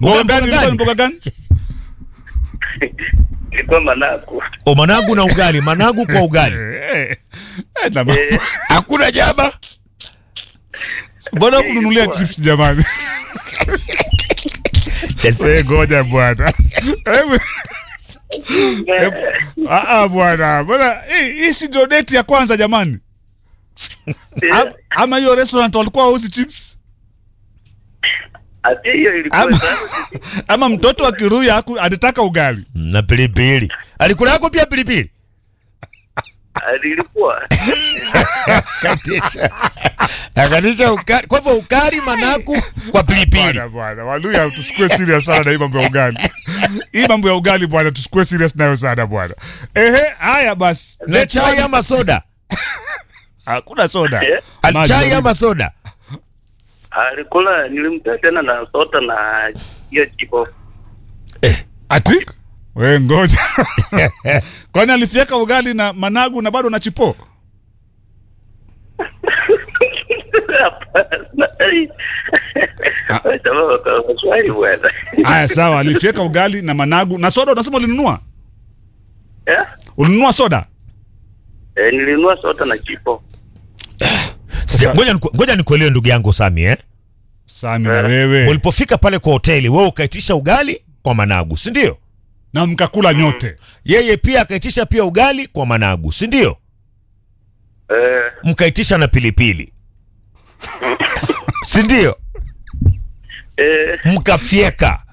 Mboga gani ilikuwa ni mboga gani? ilikuwa managu. O, managu na ugali, managu kwa ugali. Eh, eh, na ma- Eh, Hakuna jaba. Mbona kununulia chips jamani? Eh, ngoja bwana. Hebu- hebu- Ah, ah, bwana. Bwana, hii hii si ndio date ya kwanza jamani? Am- Ama hiyo restaurant walikuwa wauzi chips? ati hiyo ilikuwa Ama, sana. ama mtoto wa Kiruya haku- alitaka ugali. Na pilipili. Alikula yako pia pilipili. Ati ilikuwa Katisha. Akatisha ukali. Kwa hivyo ukali managu kwa pilipili. Bwana bwana, Waluya tusikue serious sana na hii mambo ya ugali. Hii mambo ya ugali bwana, tusikue serious nayo sana bwana. Ehe, haya basi. Na chai ama soda? Hakuna soda. Eh? Maji Chai baridi. ama soda? alikula, nilimtoa tena na sota na hiyo chipo. Ati? We ngoja. Kwani alifieka ugali na managu na bado na chipo? Hapana. Sababu kwa Kiswahili bwana. Haya sawa, alifieka ugali na managu na soda unasema ulinunua? Eh? Ulinunua soda? Eh, nilinunua sota na chipo. Sija- Ngoja niku- ngoja nikuelewe ndugu yangu Sami eh? Sami na wewe. Ulipofika pale kwa hoteli wewe ukaitisha ugali kwa managu, si ndio? Na mkakula nyote. Yeye pia akaitisha pia ugali kwa managu, si ndio? Eh, Mkaitisha na pilipili, si ndio? eh, Mkafyeka,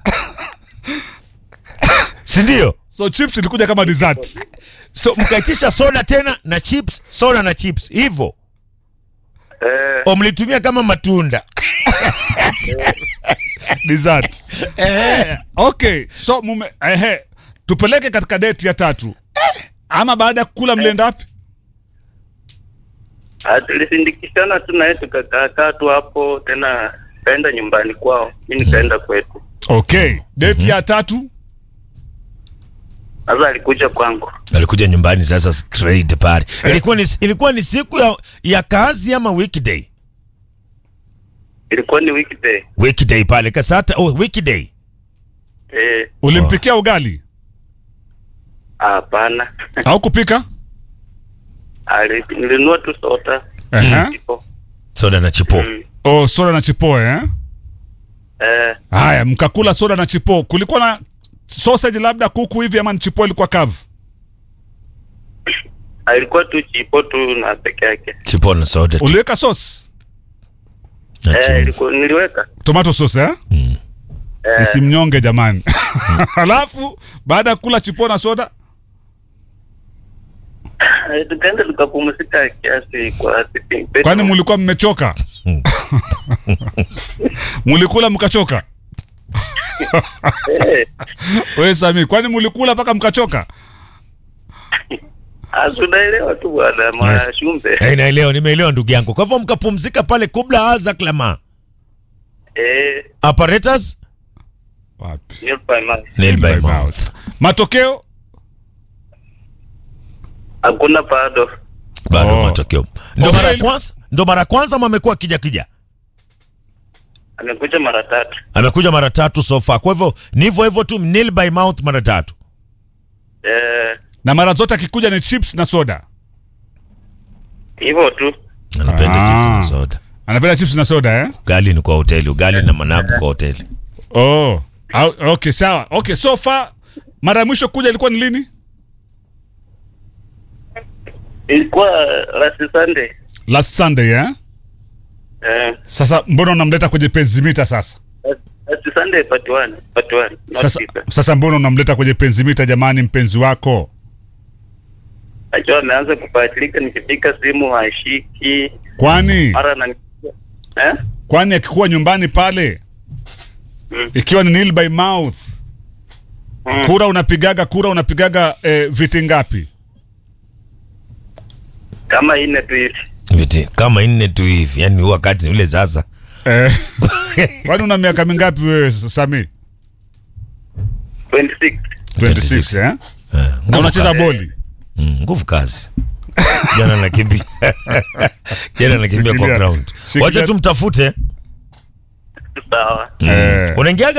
si ndio? So chips ilikuja kama dessert. So mkaitisha soda tena na chips, soda na chips hivyo, eh, o mlitumia kama matunda Dessert. Eh, okay. So mume ehe, tupeleke katika date ya tatu. Ama baada ya kukula mlienda wapi? Ah, tulisindikishana tu naye tukakaa tu hapo, tena kaenda nyumbani kwao, mi nikaenda kwetu. Okay. Date ya tatu? Sasa alikuja kwangu. alikuja nyumbani sasa straight pale. Ilikuwa ni, ilikuwa ni siku ya, ya kazi ama weekday? Ilikuwa ni weekday. Weekday pale kasata. Oh, weekday. Eh, Ulimpikia ugali? hapana. Au kupika? Ali- Nilinunua tu sota. Ehe. Chipo. Soda na chipo. Mm. Oh, soda na chipo eh? Eh, Haya, mkakula soda na chipo. Kulikuwa na sausage labda kuku hivi ama ni chipo ilikuwa kavu? alikuwa tu chipo tu na peke yake. Chipo na soda tu. Uliweka sauce? Na Eh, chumvi. ilikuwa niliweka. Tomato sauce eh? Mm. Eh, Isimnyonge jamani. Alafu baada ya kula chipo na soda, eh, tukaenda tukapumzika kiasi kwa sitting bed. kwani mulikuwa mmechoka? Mulikula mkachoka? Eh, Wewe Sami, kwani mulikula mpaka mkachoka? ah, tunaelewa tu bwana Mwashumbe. Eh, naelewa, nimeelewa ndugu yangu. Kwa hivyo mkapumzika pale kubla aza klama. Eh, Apparatus Wapi? Neil by mouth. nail by By mouth. mouth. Matokeo Hakuna bado. Bado Oh. matokeo. Ndo mara ya Okay. kwanza, ndo mara ya kwanza ama amekuwa kija kija. Amekuja mara tatu. Amekuja mara tatu so far. Kwa hivyo ni hivyo hivyo tu nail by mouth mara tatu. Eh, na mara zote akikuja ni chips na soda. hivyo tu. Anapenda Ah. chips na soda. Anapenda chips na soda eh? Ugali ni kwa hoteli, ugali na managu kwa hoteli. Oh. Au- Okay, sawa. Okay, so far mara ya mwisho kuja ilikuwa ni lini? Ilikuwa last Sunday. Last Sunday eh? Eh, Sasa mbona unamleta kwenye penzimita sasa? last Sunday part one, part one. Not Sasa, Peter. sasa mbona unamleta kwenye penzimita jamani, mpenzi wako? Najua ameanza kupatilika, nikipika simu hashiki, Kwani mara na eh? kwani akikuwa nyumbani pale Mm. ikiwa ni nil by mouth Mm. kura unapigaga kura unapigaga eh, viti ngapi? Kama ine tu hivi. Viti kama nne tu hivi, yani wakati ule sasa. Eh, kwani una miaka mingapi wewe Sami? 26. 26 eh? Eh, Na nguvu unacheza kazi. boli? Mm, nguvu kazi. Jana nakimbia. Jana nakimbia kwa Shikilia. ground. Shikilia. Wacha tumtafute. Sawa. Eh. Unaingiaga